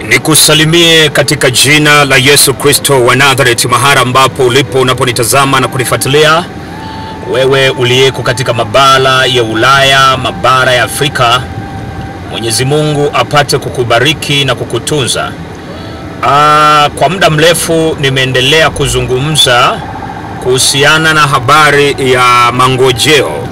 Nikusalimie katika jina la Yesu Kristo wa Nazareti, mahali ambapo ulipo unaponitazama na kunifuatilia, wewe uliyeko katika mabara ya Ulaya, mabara ya Afrika, Mwenyezi Mungu apate kukubariki na kukutunza. Aa, kwa muda mrefu nimeendelea kuzungumza kuhusiana na habari ya mangojeo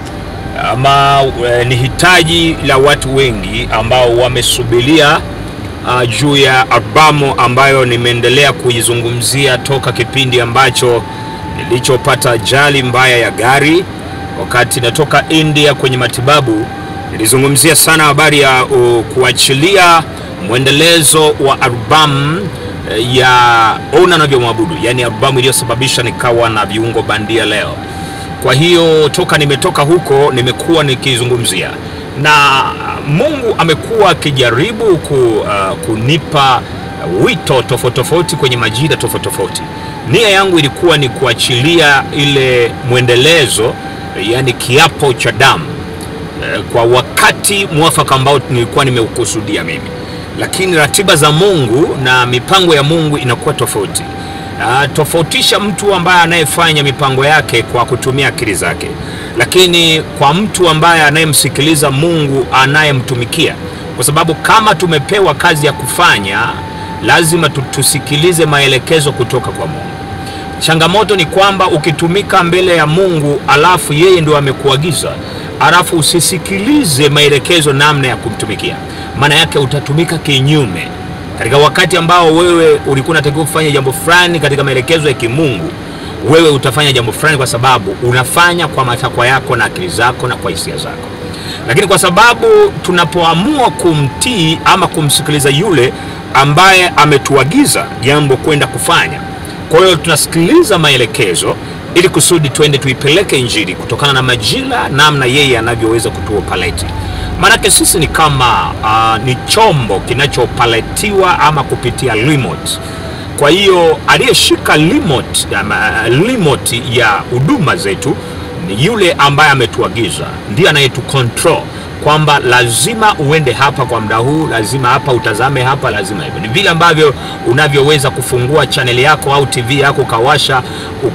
ama e, ni hitaji la watu wengi ambao wamesubiria uh, juu ya albamu ambayo nimeendelea kuizungumzia toka kipindi ambacho nilichopata ajali mbaya ya gari wakati natoka India kwenye matibabu. Nilizungumzia sana habari ya uh, kuachilia mwendelezo wa albamu uh, ya Ona Navyomwabudu, yaani albamu iliyosababisha nikawa na viungo bandia leo. Kwa hiyo toka nimetoka huko nimekuwa nikizungumzia na Mungu amekuwa akijaribu ku, uh, kunipa wito tofauti tofauti kwenye majira tofauti tofauti. Nia yangu ilikuwa ni kuachilia ile mwendelezo, yani kiapo cha damu kwa wakati mwafaka ambao nilikuwa nimeukusudia mimi, lakini ratiba za Mungu na mipango ya Mungu inakuwa tofauti. Uh, tofautisha mtu ambaye anayefanya mipango yake kwa kutumia akili zake, lakini kwa mtu ambaye anayemsikiliza Mungu anayemtumikia, kwa sababu kama tumepewa kazi ya kufanya, lazima tusikilize maelekezo kutoka kwa Mungu. Changamoto ni kwamba ukitumika mbele ya Mungu alafu yeye ndio amekuagiza, alafu usisikilize maelekezo namna ya kumtumikia, maana yake utatumika kinyume katika wakati ambao wewe ulikuwa unatakiwa kufanya jambo fulani katika maelekezo ya kimungu, wewe utafanya jambo fulani kwa sababu unafanya kwa matakwa yako na akili zako na kwa hisia zako. Lakini kwa sababu tunapoamua kumtii ama kumsikiliza yule ambaye ametuagiza jambo kwenda kufanya, kwa hiyo tunasikiliza maelekezo ili kusudi twende tuipeleke Injili kutokana na majira, namna yeye anavyoweza kutuopaleti Maanake sisi ni kama uh, ni chombo kinachopaletiwa ama kupitia remote. Kwa hiyo aliyeshika remote, uh, remote ya huduma zetu ni yule ambaye ametuagiza, ndiye anayetucontrol kwamba lazima uende hapa kwa muda huu, lazima hapa utazame hapa, lazima hivyo. Ni vile ambavyo unavyoweza kufungua chaneli yako au TV yako ukawasha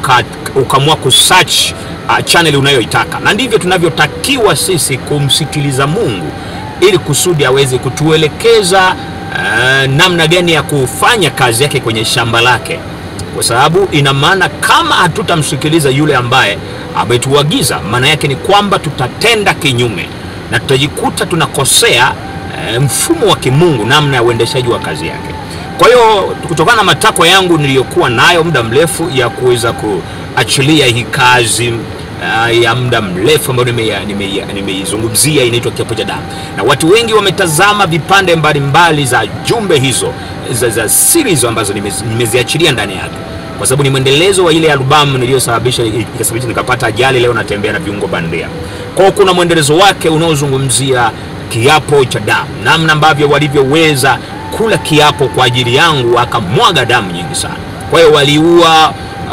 ukaamua kusearch uh, channel unayoitaka, na ndivyo tunavyotakiwa sisi kumsikiliza Mungu ili kusudi aweze kutuelekeza uh, namna gani ya kufanya kazi yake kwenye shamba lake, kwa sababu ina maana kama hatutamsikiliza yule ambaye ametuagiza, maana yake ni kwamba tutatenda kinyume na tutajikuta tunakosea uh, mfumo wa kimungu, namna ya uendeshaji wa kazi yake. Kwa hiyo kutokana na matakwa yangu niliyokuwa nayo muda mrefu ya kuweza kuachilia hii kazi uh, ya muda mrefu ambayo nimeizungumzia nime, nime inaitwa kiapo cha damu, na watu wengi wametazama vipande mbalimbali za jumbe hizo za, za series ambazo nimeziachilia ndani yake, kwa sababu ni mwendelezo wa ile albamu niliyosababisha ikasababisha nikapata ajali. Leo natembea na viungo bandia. Kwa hiyo kuna mwendelezo wake unaozungumzia kiapo cha damu, namna ambavyo walivyoweza kula kiapo kwa ajili yangu wakamwaga damu nyingi sana. Kwa hiyo waliua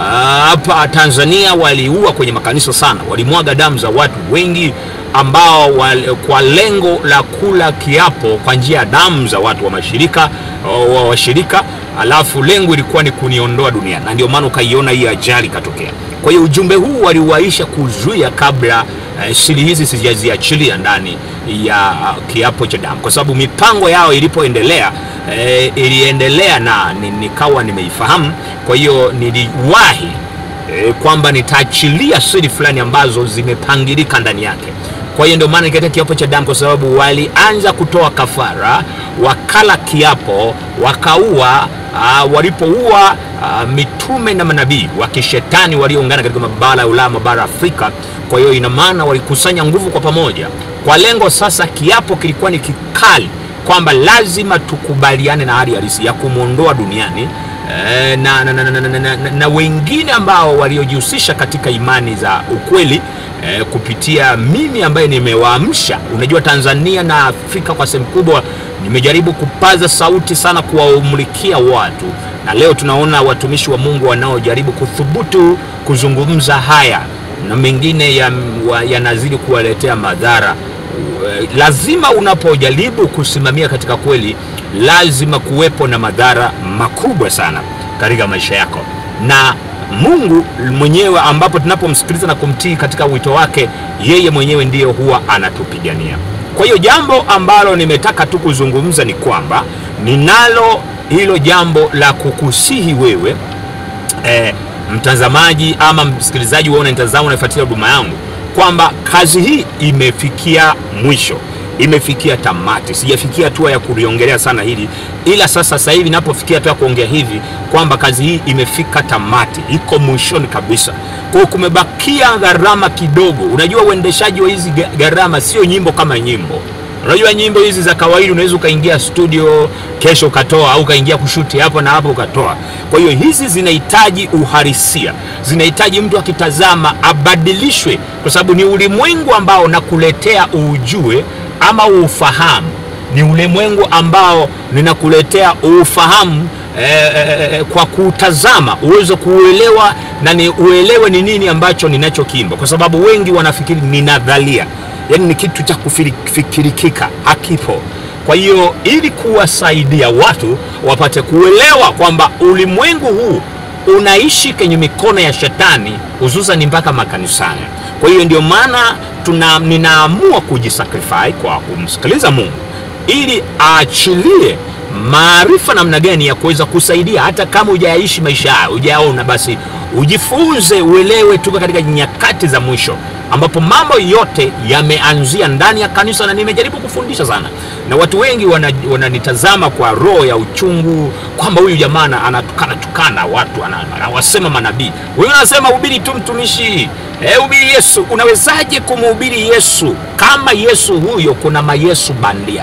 hapa uh, Tanzania waliua kwenye makanisa sana, walimwaga damu za watu wengi ambao wale, kwa lengo la kula kiapo kwa njia ya damu za watu wa mashirika wa washirika, alafu lengo ilikuwa ni kuniondoa duniani, na ndio maana ukaiona hii ajali katokea. Kwa hiyo ujumbe huu waliwaisha kuzuia kabla uh, siri hizi sijaziachilia ndani ya uh, kiapo cha damu, kwa sababu mipango yao ilipoendelea E, iliendelea na nikawa nimeifahamu. Kwa hiyo niliwahi e, kwamba nitaachilia siri fulani ambazo zimepangilika ndani yake. Kwa hiyo ndio maana nikaita kiapo cha damu, kwa sababu walianza kutoa kafara, wakala kiapo, wakaua. Walipoua mitume na manabii wa kishetani walioungana katika mabara ya Ulaya, mabara ya Afrika. Kwa hiyo ina maana walikusanya nguvu kwa pamoja, kwa lengo sasa, kiapo kilikuwa ni kikali kwamba lazima tukubaliane na hali halisi ya kumwondoa duniani e, na, na, na, na, na, na, na, na wengine ambao waliojihusisha katika imani za ukweli e, kupitia mimi ambaye nimewaamsha. Unajua, Tanzania na Afrika kwa sehemu kubwa nimejaribu kupaza sauti sana, kuwaumulikia watu, na leo tunaona watumishi wa Mungu wanaojaribu kuthubutu kuzungumza haya na mengine yanazidi ya kuwaletea madhara lazima unapojaribu kusimamia katika kweli, lazima kuwepo na madhara makubwa sana katika maisha yako na mungu mwenyewe ambapo tunapomsikiliza na kumtii katika wito wake yeye mwenyewe ndiyo huwa anatupigania kwa hiyo jambo ambalo nimetaka tu kuzungumza ni kwamba ninalo hilo jambo la kukusihi wewe eh, mtazamaji ama msikilizaji wewe unanitazama unafuatilia huduma yangu kwamba kazi hii imefikia mwisho imefikia tamati sijafikia hatua ya kuliongelea sana hili ila sasa sasa hivi napofikia hatua ya kuongea hivi kwamba kazi hii imefika tamati iko mwishoni kabisa kwa hiyo kumebakia gharama kidogo unajua uendeshaji wa hizi ga- gharama sio nyimbo kama nyimbo unajua nyimbo hizi za kawaida unaweza ukaingia studio kesho ukatoa au ukaingia kushuti hapo na hapo ukatoa kwa hiyo hizi zinahitaji uhalisia zinahitaji mtu akitazama abadilishwe kwa sababu ni ulimwengu ambao nakuletea uujue ama uufahamu ni ulimwengu ambao ninakuletea ufahamu eh, eh, eh, kwa kutazama uweze kuuelewa na ni uelewe ni nini ambacho ninachokimba kwa sababu wengi wanafikiri ni nadhalia yaani ni kitu cha kufikirikika hakipo kwa hiyo ili kuwasaidia watu wapate kuelewa kwamba ulimwengu huu unaishi kwenye mikono ya shetani hususan mpaka makanisani kwa hiyo ndio maana tuna ninaamua kujisakrify kwa kumsikiliza mungu ili aachilie maarifa namna gani ya kuweza kusaidia hata kama hujayaishi maisha hayo hujaona basi ujifunze uelewe tuko katika nyakati za mwisho ambapo mambo yote yameanzia ndani ya kanisa na nimejaribu kufundisha sana na watu wengi wananitazama wana wananitazama kwa roho ya uchungu kwamba huyu jamaa ana- anatukana tukana watu ana- anawasema manabii huyu anasema hubiri tu mtumishi Eh, hubiri yesu unawezaje kumhubiri yesu kama yesu huyo kuna mayesu bandia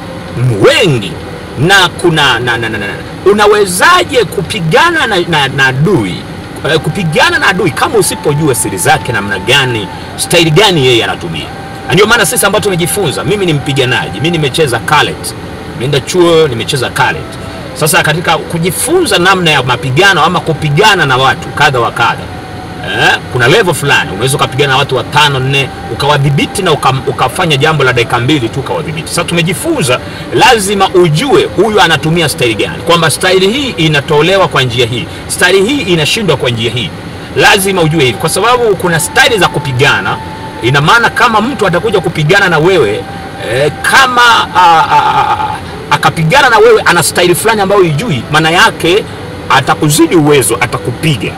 wengi na kuna na, na, na, na. unawezaje kupigana na, na, na adui Eh, kupigana na adui kama usipojua siri zake namna gani staili gani yeye anatumia Na ndio maana sisi ambao tumejifunza mimi ni mpiganaji mi nimecheza kalet nimeenda chuo nimecheza kalet sasa katika kujifunza namna ya mapigano ama kupigana na watu kadha wa kadha eh, kuna level fulani unaweza ukapigana na watu watano nne ukawadhibiti na uka, ukafanya jambo la dakika mbili tu ukawadhibiti sasa tumejifunza lazima ujue huyu anatumia staili gani kwamba staili hii inatolewa kwa njia hii staili hii inashindwa kwa njia hii lazima ujue hivi kwa sababu kuna staili za kupigana ina maana kama mtu atakuja kupigana na wewe eh, kama a, a, a, akapigana na wewe ana staili fulani ambayo ijui maana yake atakuzidi uwezo atakupiga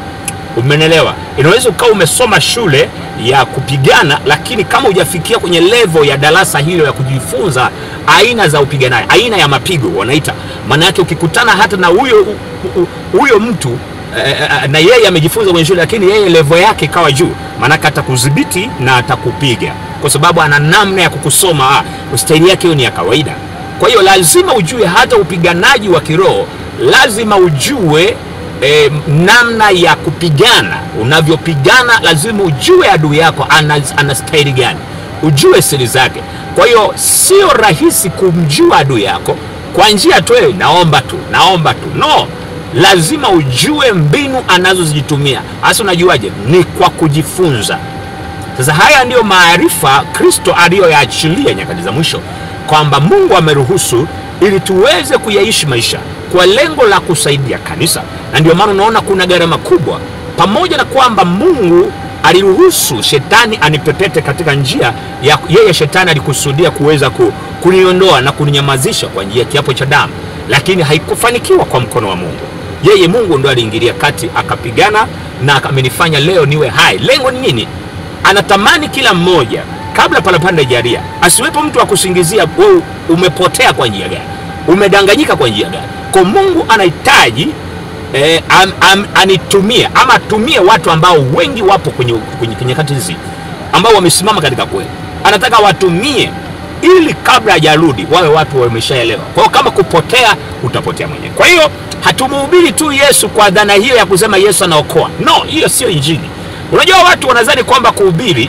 umenelewa inaweza ukawa umesoma shule ya kupigana lakini kama hujafikia kwenye levo ya darasa hilo ya kujifunza aina za upiganaji aina ya mapigo wanaita maana yake ukikutana hata na huyo hu- hu- huyo mtu eh, eh, na yeye amejifunza kwenye shule lakini yeye levo yake ikawa juu maanake atakudhibiti na atakupiga kwa sababu ana namna ya kukusoma ah, staili yake hiyo ni ya kawaida kwa hiyo lazima ujue hata upiganaji wa kiroho lazima ujue e, namna ya kupigana unavyopigana lazima ujue adui yako ana, ana staili gani ujue siri zake kwa hiyo sio rahisi kumjua adui yako kwa njia tu "Eh, naomba tu naomba tu no lazima ujue mbinu anazozitumia hasa unajuaje ni kwa kujifunza sasa haya ndiyo maarifa kristo aliyoyaachilia nyakati za mwisho kwamba mungu ameruhusu ili tuweze kuyaishi maisha kwa lengo la kusaidia kanisa na ndio maana unaona kuna gharama kubwa pamoja na kwamba mungu aliruhusu shetani anipepete katika njia ya yeye shetani alikusudia kuweza ku, kuniondoa na kuninyamazisha kwa njia ya kiapo cha damu lakini haikufanikiwa kwa mkono wa mungu yeye mungu ndo aliingilia kati akapigana na amenifanya leo niwe hai lengo ni nini anatamani kila mmoja kabla parapanda jaria asiwepo mtu wa kusingizia wewe umepotea kwa njia gani umedanganyika kwa njia gani kwa mungu anahitaji eh, am, am, anitumie ama atumie watu ambao wengi wapo kwenye, kwenye, kwenye nyakati hizi ambao wamesimama katika kweli anataka watumie ili kabla hajarudi wawe watu wameshaelewa kwa hiyo kama kupotea utapotea mwenyewe kwa hiyo hatumuhubiri tu yesu kwa dhana hiyo ya kusema yesu anaokoa no hiyo sio injili unajua watu wanadhani kwamba kuhubiri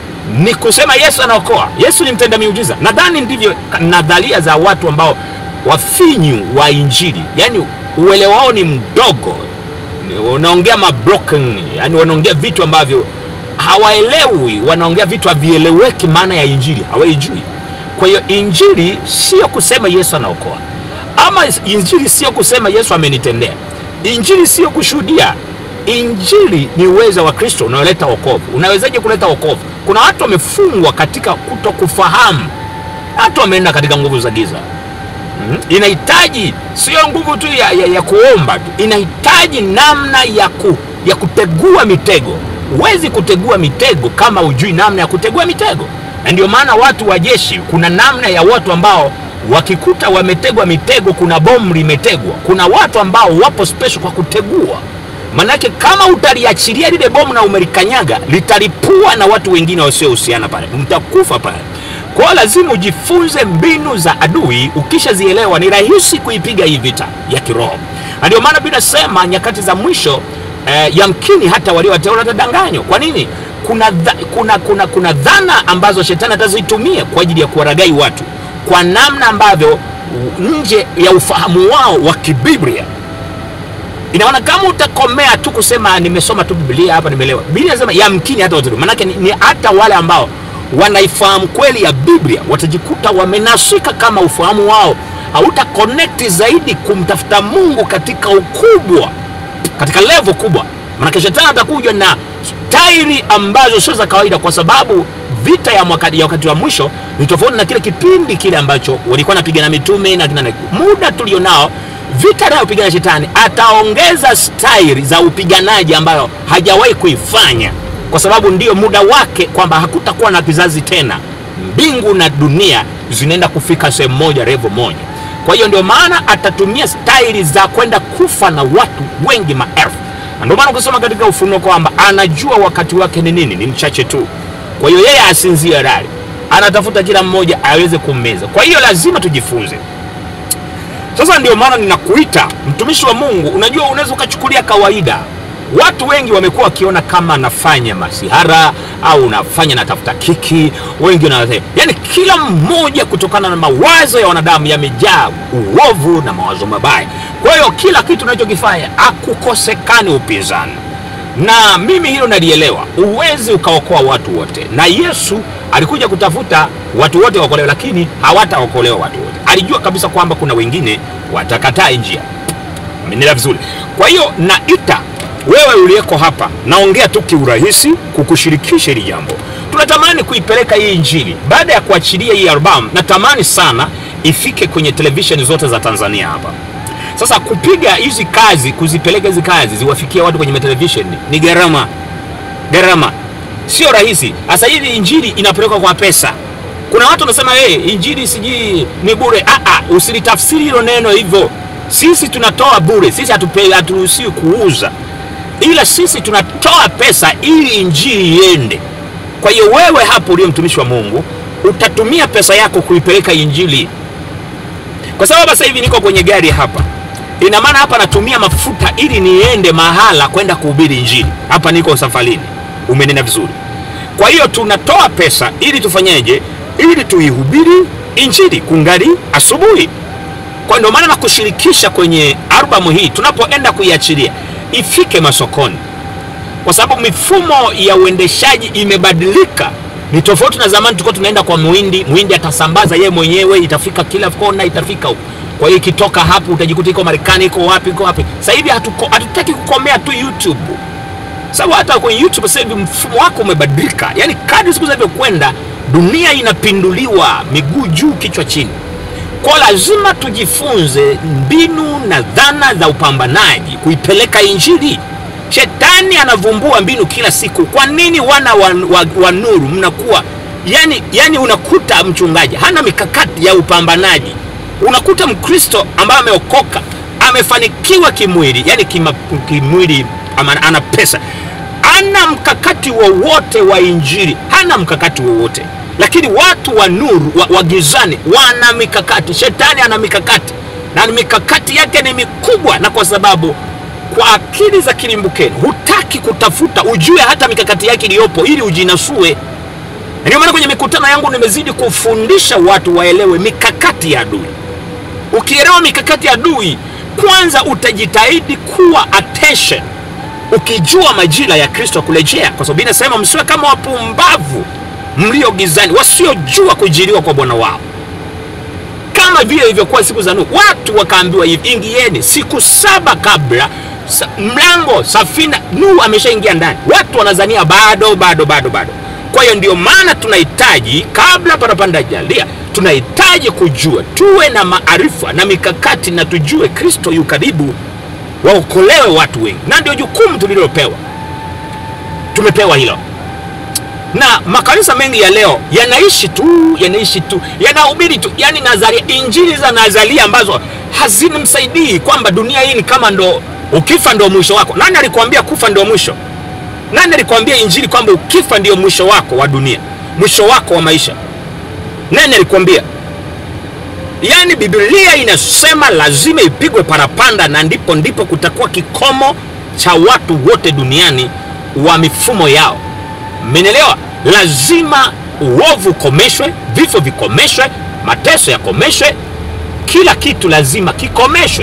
ni kusema yesu anaokoa yesu ni mtenda miujiza nadhani ndivyo nadharia za watu ambao wafinyu wa injili yaani uelewa wao ni mdogo Ni- wanaongea mabroken yani wanaongea vitu ambavyo hawaelewi wanaongea vitu havieleweki maana ya injili hawaijui kwa hiyo injili sio kusema yesu anaokoa kama injili sio kusema Yesu amenitendea, injili sio kushuhudia, injili ni uwezo wa Kristo unaoleta wokovu. Unawezaje kuleta wokovu? Kuna watu wamefungwa katika kutokufahamu, watu wameenda katika nguvu za giza. Mm. Inahitaji sio nguvu tu ya, ya, ya kuomba tu, inahitaji namna ya, ku, ya kutegua mitego. Huwezi kutegua mitego kama hujui namna ya kutegua mitego, na ndio maana watu wa jeshi, kuna namna ya watu ambao wakikuta wametegwa mitego, kuna bomu limetegwa, kuna watu ambao wapo special kwa kutegua. Manake kama utaliachilia lile bomu na umelikanyaga, litalipua na watu wengine wasiohusiana pale, mtakufa pale. Kwa hiyo lazima ujifunze mbinu za adui. Ukishazielewa ni rahisi kuipiga hii vita ya kiroho, na ndio maana Biblia inasema nyakati za mwisho eh, yamkini hata waliowateule watadanganywa. Kwa nini? Kuna, dha, kuna, kuna, kuna dhana ambazo shetani atazitumia kwa ajili ya kuwaragai watu kwa namna ambavyo nje ya ufahamu wao wa kibiblia inaona kama utakomea tu kusema nimesoma tu Biblia hapa nimeelewa. Biblia inasema yamkini hata watu, maanake ni, ni hata wale ambao wanaifahamu kweli ya Biblia watajikuta wamenasika kama ufahamu wao hauta connect zaidi kumtafuta Mungu katika ukubwa, katika level kubwa, maanake shetani atakuja na staili ambazo sio za kawaida, kwa sababu vita ya, mwaka, ya wakati wa mwisho ni tofauti na kile kipindi kile ambacho walikuwa napigana mitume na kina muda tulionao vita anayopigana shetani ataongeza staili za upiganaji ambayo hajawahi kuifanya, kwa sababu ndiyo muda wake, kwamba hakutakuwa na kizazi tena. Mbingu na dunia zinaenda kufika sehemu moja, revo moja. Kwa hiyo ndio maana atatumia staili za kwenda kufa na watu wengi, maelfu. Na ndio maana ukisoma katika Ufunuo kwamba anajua wakati wake ni nini, ni mchache tu. Kwa hiyo yeye asinzie rali, anatafuta kila mmoja aweze kummeza. Kwa hiyo lazima tujifunze sasa ndio maana ninakuita mtumishi wa Mungu. Unajua, unaweza ukachukulia kawaida. Watu wengi wamekuwa wakiona kama nafanya masihara au nafanya natafuta kiki, wengi wana yani, kila mmoja kutokana na mawazo ya wanadamu yamejaa uovu na mawazo mabaya. Kwa hiyo kila kitu unachokifanya hakukosekani upinzani, na mimi hilo nalielewa. Huwezi ukaokoa watu wote, na Yesu alikuja kutafuta watu wote waokolewe, lakini hawataokolewa watu wote. Alijua kabisa kwamba kuna wengine watakataa njia. Amenielewa vizuri? Kwa hiyo naita wewe uliyeko hapa, naongea tu kiurahisi kukushirikisha hili jambo. Tunatamani kuipeleka hii injili baada ya kuachilia hii albamu, natamani sana ifike kwenye televisheni zote za Tanzania hapa. Sasa kupiga hizi kazi, kuzipeleka hizi kazi ziwafikia watu kwenye televisheni ni gharama, gharama sio rahisi. Sasa hivi injili inapelekwa kwa pesa. Kuna watu wanasema hey, injili sijui ni bure. Ah, ah, usilitafsiri hilo neno hivyo. Sisi tunatoa bure, sisi haturuhusiwi kuuza, ila sisi tunatoa pesa ili injili iende. Kwa hiyo wewe hapo uliye mtumishi wa Mungu utatumia pesa yako kuipeleka injili, kwa sababu sasa hivi niko kwenye gari hapa, ina maana hapa natumia mafuta ili niende mahala kwenda kuhubiri injili. Hapa niko safarini, umenena vizuri. Kwa hiyo tunatoa pesa ili tufanyeje? Ili tuihubiri injili kungali asubuhi. Kwa ndio maana nakushirikisha kwenye albamu hii, tunapoenda kuiachilia ifike masokoni, kwa sababu mifumo ya uendeshaji imebadilika. Ni tofauti na zamani, tulikuwa tunaenda kwa muhindi, muhindi atasambaza yeye mwenyewe, itafika kila kona, itafika huko. Kwa hiyo ikitoka hapo utajikuta iko Marekani, iko wapi, iko wapi. Sasa hivi hatutaki kukomea tu YouTube, sababu hata kwenye YouTube sasa hivi mfumo wako umebadilika. Yani kadri siku zinavyokwenda, dunia inapinduliwa, miguu juu, kichwa chini. Kwa lazima tujifunze mbinu na dhana za upambanaji kuipeleka injili. Shetani anavumbua mbinu kila siku. Kwa nini wana wa, wa, wa nuru mnakuwa yani, yani unakuta mchungaji hana mikakati ya upambanaji. Unakuta Mkristo ambaye ameokoka amefanikiwa kimwili, yani kima, kimwili ama, ana pesa, ana mkakati wowote wa, wa injili, hana mkakati wowote lakini watu wa nuru wa, wa gizani wana mikakati. Shetani ana mikakati na mikakati yake ni mikubwa, na kwa sababu kwa akili za kilimbukeni hutaki kutafuta ujue hata mikakati yake iliyopo ili ujinasue. Ndio maana kwenye mikutano yangu nimezidi kufundisha watu waelewe mikakati ya adui. Ukielewa mikakati ya adui, kwanza utajitahidi kuwa attention, ukijua majira ya Kristo kurejea, kwa sababu inasema msiwe kama wapumbavu mlio gizani, wasiojua kujiliwa kwa bwana wao. kama vile ilivyokuwa siku za Nuhu. Watu wakaambiwa hivi, ingieni siku saba kabla sa, mlango safina, Nuhu ameshaingia ndani. Watu wanazania bado bado bado bado. Kwa hiyo ndio maana tunahitaji kabla parapanda jalia, tunahitaji kujua, tuwe na maarifa na mikakati, na tujue Kristo yu karibu, waokolewe watu wengi, na ndio jukumu tulilopewa. Tumepewa hilo na makanisa mengi ya leo yanaishi tu yanaishi tu yanahubiri tu yani nazaria injili za nazaria ambazo hazinimsaidii kwamba dunia hii ni kama ndo ukifa ndo mwisho wako nani alikwambia kufa ndio mwisho nani alikwambia injili kwamba ukifa ndio mwisho wako wa dunia mwisho wako wa maisha nani alikwambia yaani biblia inasema lazima ipigwe parapanda na ndipo ndipo kutakuwa kikomo cha watu wote duniani wa mifumo yao Mmenielewa? Lazima uovu ukomeshwe, vifo vikomeshwe, mateso yakomeshwe, kila kitu lazima kikomeshwe.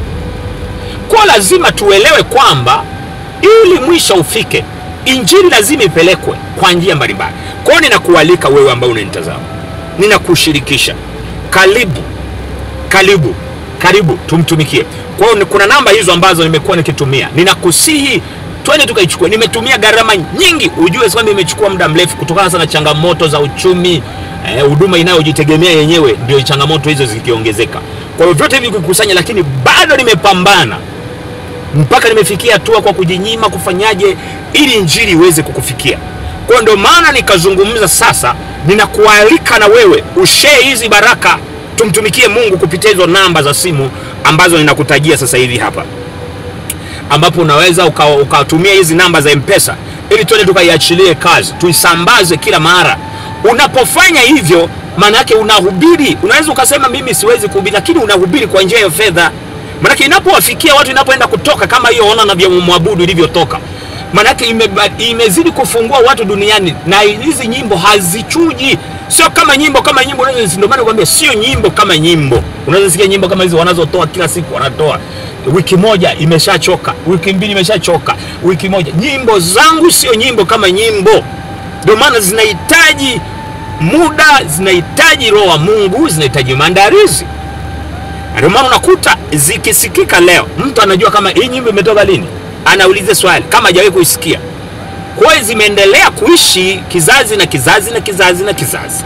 Kwa lazima tuelewe kwamba ili mwisho ufike, injili lazima ipelekwe kwa njia mbalimbali. Kwa hiyo ninakualika wewe ambao unanitazama, ninakushirikisha, karibu karibu karibu, tumtumikie. Kwa hiyo kuna namba hizo ambazo nimekuwa nikitumia, ninakusihi twende tukaichukua. Nimetumia gharama nyingi, ujue kwamba imechukua muda mrefu kutokana sana changamoto za uchumi, huduma eh, inayojitegemea yenyewe, ndio changamoto hizo zikiongezeka. Kwa hiyo vyote hivi kukusanya, lakini bado nimepambana mpaka nimefikia hatua kwa kujinyima kufanyaje ili injili iweze kukufikia. Kwa hiyo ndio maana nikazungumza sasa, ninakualika na wewe ushare hizi baraka, tumtumikie Mungu kupitia hizo namba za simu ambazo ninakutajia sasa hivi hapa ambapo unaweza ukatumia uka hizi namba za mpesa ili tuende tukaiachilie kazi tuisambaze kila mara. Unapofanya hivyo, maana yake unahubiri. Unaweza ukasema mimi siwezi kuhubiri, lakini unahubiri kwa njia ya fedha. Maanake inapowafikia watu, inapoenda kutoka kama hiyo ona na vya mwabudu ilivyotoka, maanake ime, imezidi kufungua watu duniani, na hizi nyimbo hazichuji, sio kama nyimbo kama nyimbo. Ndio maana nakwambia sio nyimbo kama nyimbo. Unaweza sikia nyimbo kama hizo wanazotoa kila siku, wanatoa wiki moja imeshachoka, wiki mbili imeshachoka, wiki moja. Nyimbo zangu sio nyimbo kama nyimbo, ndio maana zinahitaji muda, zinahitaji roho wa Mungu, zinahitaji maandalizi. Ndio maana unakuta zikisikika leo, mtu anajua kama hii nyimbo imetoka lini, anauliza swali kama hajawahi kuisikia. Kwa hiyo zimeendelea kuishi kizazi na kizazi na kizazi na kizazi.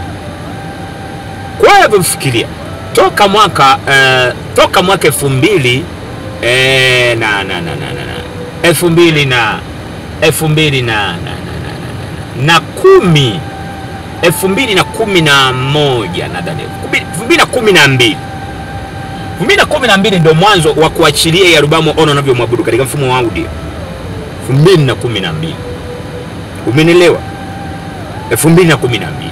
Kwa hiyo fikiria toka mwaka uh, toka mwaka elfu mbili E, na, na, na, na, na. elfu mbili na elfu mbili na, na, na, na, na kumi elfu mbili na kumi na moja nadhani elfu mbili na kumi na mbili elfu mbili na kumi na mbili ndio mwanzo wa kuachilia hii albamu Ona Unavyomwabudu katika mfumo wa audio elfu mbili na kumi na mbili umenielewa? elfu mbili na kumi na mbili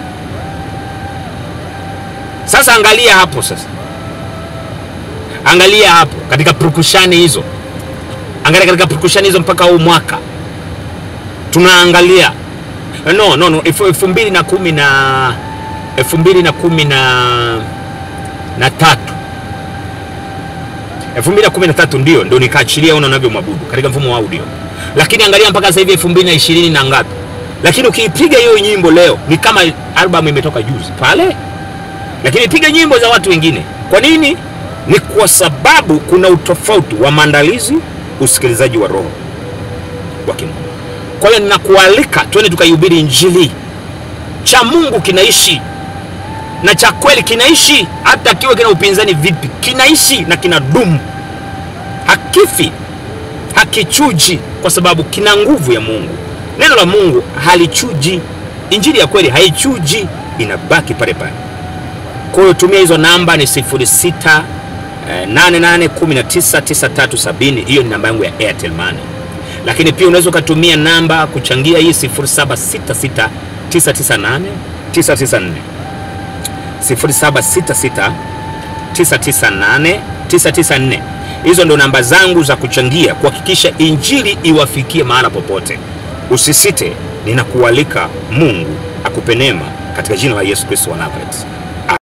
Sasa angalia hapo sasa Angalia hapo katika purukushani hizo, angalia katika purukushani hizo mpaka huu mwaka tunaangalia no, no, no, elfu mbili na kumi na elfu mbili na kumi na na tatu elfu mbili na kumi na tatu ndio ndio nikaachilia Ona Unavyomwabudu katika mfumo wa audio, lakini angalia mpaka sasa hivi elfu mbili na ishirini na ngapi, lakini ukiipiga hiyo nyimbo leo ni kama albamu imetoka juzi pale, lakini piga nyimbo za watu wengine. Kwa nini? Ni kwa sababu kuna utofauti wa maandalizi, usikilizaji wa roho wa Kimungu. Kwa hiyo ninakualika twende tukaihubiri Injili. Cha Mungu kinaishi na cha kweli kinaishi, hata kiwe kina upinzani vipi, kinaishi na kinadumu, hakifi, hakichuji, kwa sababu kina nguvu ya Mungu. Neno la Mungu halichuji, Injili ya kweli haichuji, inabaki pale pale. Kwa hiyo tumia hizo namba, ni sifuri sita 88199370 hiyo ni namba yangu ya Airtel Money, lakini pia unaweza ukatumia namba kuchangia hii 0766998994 0766998994. Hizo ndo namba zangu za kuchangia kuhakikisha injili iwafikie mahala popote. Usisite, ninakualika. Mungu akupe neema katika jina la Yesu Kristo wa Nazareti.